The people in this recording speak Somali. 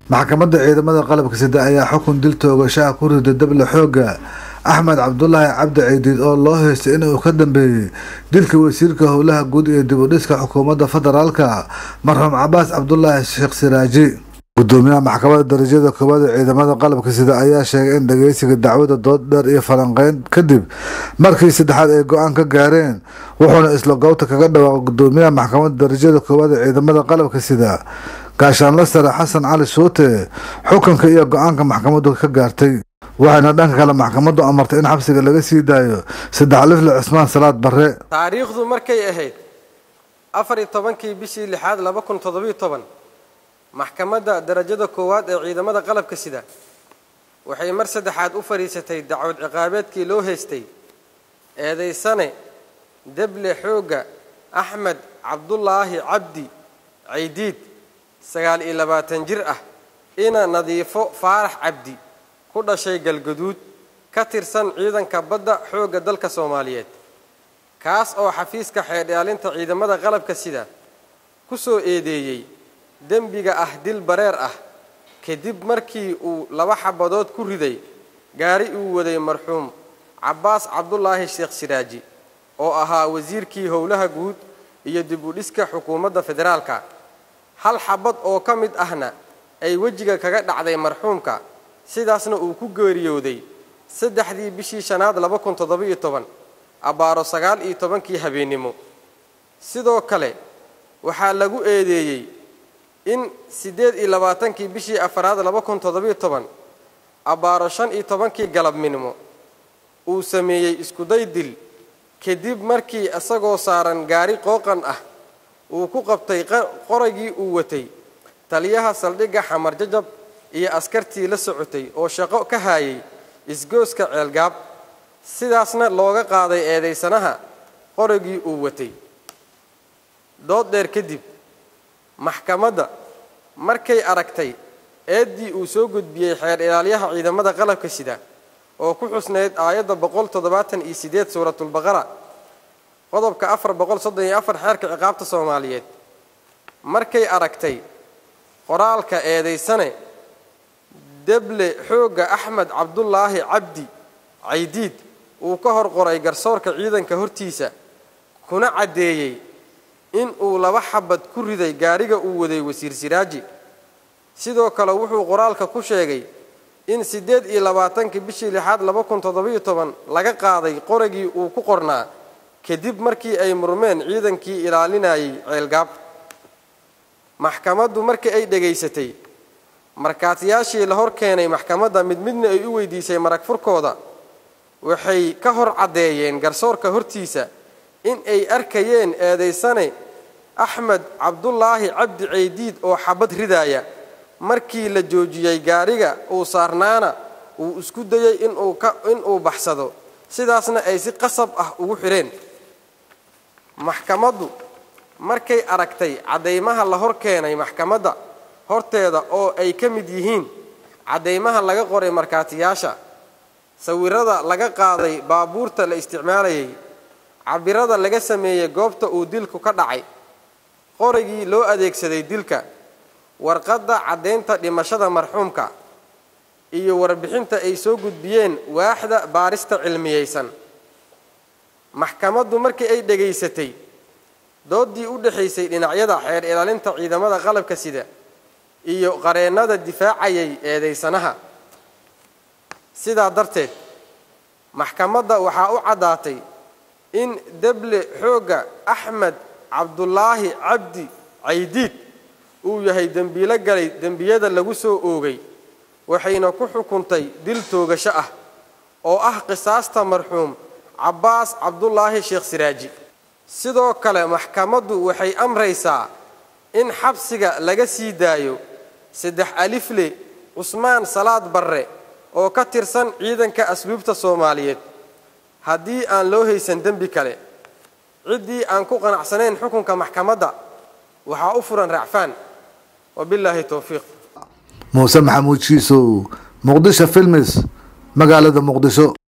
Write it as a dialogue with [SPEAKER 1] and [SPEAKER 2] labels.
[SPEAKER 1] maxkamadda ciidamada qalabka sida ayaa xukun dil toogashaha ku riday dable xooga axmed cabdulaahi cabdi ciidiid oo loo heystay inuu ka dambeeyey dilka wasiirka howlaha guud ee dib u dhiska xukuumadda federaalka marxuum cabaas cabdulaahi sheekh siraaji gudoomiyaha maxkamadda darajada koowaad ee ciidamada qalabka sida ayaa sheegay in dhageysiga dacwada dood dheer iyo falanqeyn kadib markii saddexaad ay go-aan ka gaareen wuxuuna isla goobta kaga dhawaaqay gudoomiyaha maxkamadda darajada koowaad ee ciidamada qalabka sida gaashaanla sare xasan cali shuute xukunka iyo go-aanka maxkamaddu ka gaartay waxayna dhanka kale maxkamaddu amartay in xabsiga laga sii daayo saddex lifle cismaan salaad barre
[SPEAKER 2] taariikhdu markay ahayd afar iyo tobankii bishii lixaad laba kun toddobiyo toban maxkamadda darajada koowaad ee ciidamada qalabka sida waxay mar saddexaad u fadhiisatay dacwad ciqaabeedkii loo haystay eedaysane deble xoogga axmed cabdulaahi cabdi caydiid sagaal iyo labaatan jir ah ina nadiifo faarax cabdi ku dhashay galgaduud ka tirsan ciidanka badda xoogga dalka soomaaliyeed kaas oo xafiiska xeedhaalinta ciidamada qalabka sida ku soo eedeeyey dembiga ah dil bareer ah kadib markii uu laba xabadood ku riday gaari uu waday marxuum cabbaas cabdulaahi sheekh siraaji oo ahaa wasiirkii howlaha guud iyo dib u dhiska xukuumadda federaalka hal xabad oo ka mid ahna ay wejiga kaga dhacday marxuumka sidaasna uu ku geeriyooday saddexdii bishii shanaad laba kun toddoba-iyo toban abbaaro sagaal iyo tobankii habeennimo sidoo kale waxaa lagu eedeeyey in siddeed iyo labaatankii bishii afaraad laba kun toddobiyo toban abbaaro shan iyo tobankii galabnimo uu sameeyey iskuday dil kadib markii isagoo saaran gaari qooqan ah uu ku qabtay qoraygii uu watay taliyaha saldhigga xamar jajab iyo askartii la socotay oo shaqo ka haayay isgooska ceelgaab sidaasna looga qaaday eedaysanaha qoraygii uu watay dood dheer kadib maxkamadda markay aragtay eeddii uu soo gudbiyey xeer ilaalyaha ciidamada qalabka sida oo ku xusnayd aayadda boqol toddobaatan iyo siddeed suuratulbaqara qodobka afar boqol soddon iyo afar xeerka ciqaabta soomaaliyeed markay aragtay qoraalka eedaysane deble xoogga axmed cabdulaahi cabdi caydiid uu ka hor qoray garsoorka ciidanka hortiisa kuna caddeeyey in uu laba xabad ku riday gaariga uu waday wasiir siraaji sidoo kale wuxuu qoraalka ku sheegay in siddeed iyo labaatankii bishii lixaad laba kun toddobiyo toban laga qaaday qoragii uu ku qornaa kadib markii ay murmeen ciidankii ilaalinayay ceelgaab maxkamaddu markii ay dhegaysatay markaatiyaashii la hor keenay maxkamadda mid midna ay u weydiisay marag furkooda waxay ka hor caddeeyeen garsoorka hortiisa in ay arkayeen eedaysane axmed cabdulaahi cabdi caydiid oo xabad ridaaya markii la joojiyey gaariga uu saarnaana uu isku dayey inuu baxsado sidaasna ay si qasab ah ugu xidheen maxkamaddu markay aragtay caddaymaha la hor keenay maxkamadda horteeda oo ay ka mid yihiin caddaymaha laga qoray markaatiyaasha sawirada laga qaaday baabuurta la isticmaalayay cabirada laga sameeyey goobta uu dilku ka dhacay qorigii loo adeegsaday dilka warqadda caddaynta dhimashada marxuumka iyo warbixinta ay soo gudbiyeen waaxda baarista cilmiyeysan maxkamaddu markii ay dhegaysatay dooddii u dhexaysay dhinacyada xeer ilaalinta ciidamada qalabka sida iyo qareennada difaacayay eedaysanaha sidaa darteed maxkamadda waxaa u caddaatay in deble xoogga axmed cabdulaahi cabdi caydiid uu yahay dembiilo galay dembiyada lagu soo oogay waxayna ku xukuntay dil toogasho ah oo ah qisaasta marxuum cabbaas cabdulaahi sheekh siraaji sidoo kale maxkamaddu waxay amraysaa in xabsiga laga sii daayo saddex alifle cusmaan salaad barre oo ka tirsan ciidanka asluubta soomaaliyeed haddii aan loo haysan dembi kale ciddii aan ku qanacsanayn xukunka maxkamadda waxaa u furan racfaan wabilaahi towfiiq
[SPEAKER 1] muuse maxamuud shiisow muqdisho filmis magaalada muqdisho